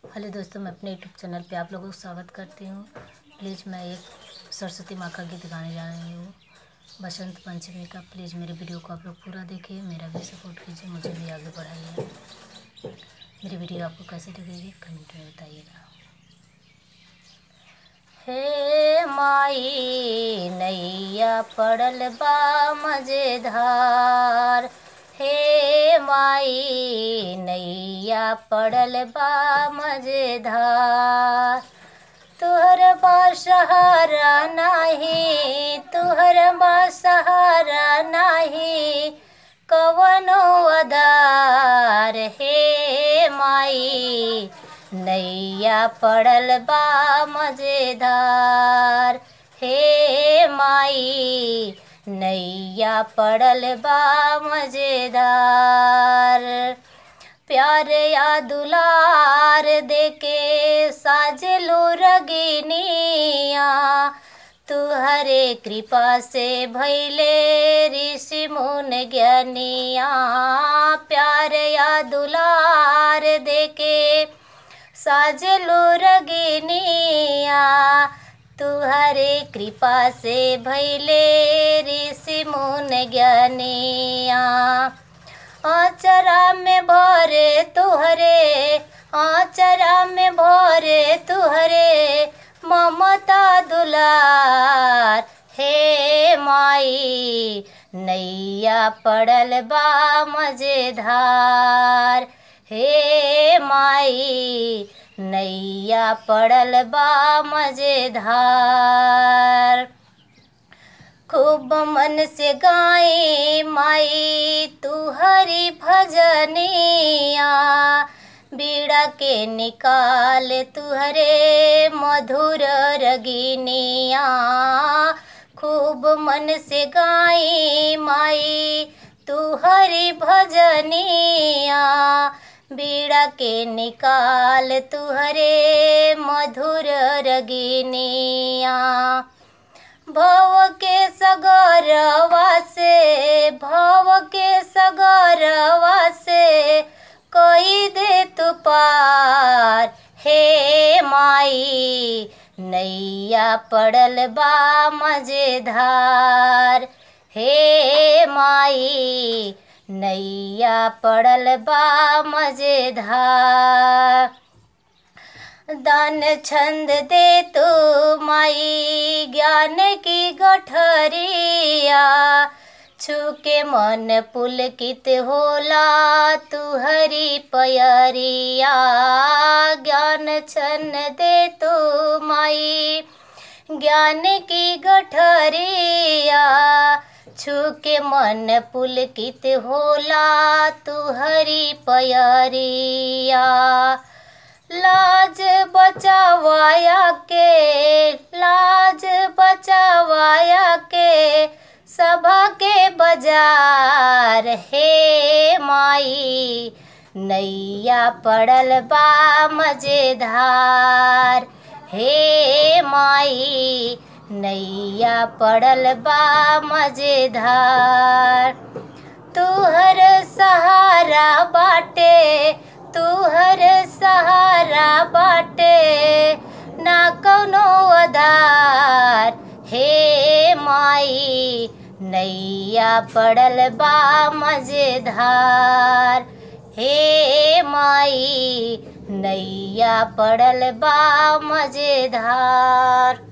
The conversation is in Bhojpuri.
हेलो दोस्तों मैं अपने यूट्यूब चैनल पे आप लोगों को स्वागत करती हूँ प्लीज़ मैं एक सरस्वती माँ का गीत गाने जा रही हूँ बसंत पंचमी का प्लीज़ मेरे वीडियो को आप लोग पूरा देखिए मेरा भी सपोर्ट कीजिए मुझे भी आगे बढ़ाइए मेरी वीडियो आपको कैसे लगेगी कमेंट में बताइएगा हे माई नैया पड़ल बा मजेदार हे माई नैया पड़ल बा मजेदार तुहर बा सहारा नाही तुहर बा सहारा नाही कवनो अदार हे माई नैया पड़ल बा मजेदार हे माई नैया पड़ल बा मजेदार प्यार या दुलार देके साजलू रगिनिया तुहरे कृपा से भैले ऋषि मुन ज्ञानिया प्यार या दुलार देके साजलू रगिनिया तुहरे कृपा से भैले ऋषि मुन ज्ञानिया आचरा में भरे तुहरे आचरा में भरे तुहरे ममता दुलार हे माई नैया पड़ल बा मजेदार हे माई नैया पड़ल बा मजेदार खूब मन से गाए माई तू हरी भजनिया बीड़ा के निकाल तुहरे मधुर रगिनिया खूब मन से गाए माई तू हरी भजनिया बीड़ा के निकाल तुहरे मधुर रगिनिया भव के सगरवा से भव के सगरवा से कोई दे तू पार हे माई नैया पड़ल बा मजेदार हे माई नैया पड़ल बा मजेदार दान छंद दे तू माई ज्ञान की गठरिया छुके मन पुलकित होला तू हरी पयरिया ज्ञान छन दे तू माई ज्ञान की गठरिया छुके मन पुलकित होला तू हरी पयरिया लाज बचावाया के लाज बचावाया के सभा के बाजार हे माई नैया पड़ल बा मजेदार हे माई नैया पड़ल बा मजेदार तुहर सहारा बाटे तुहर सहारा बाटे ना कौनो आधार हे माई नैया पड़ल बा मजेदार हे माई नैया पड़ल बा मजेदार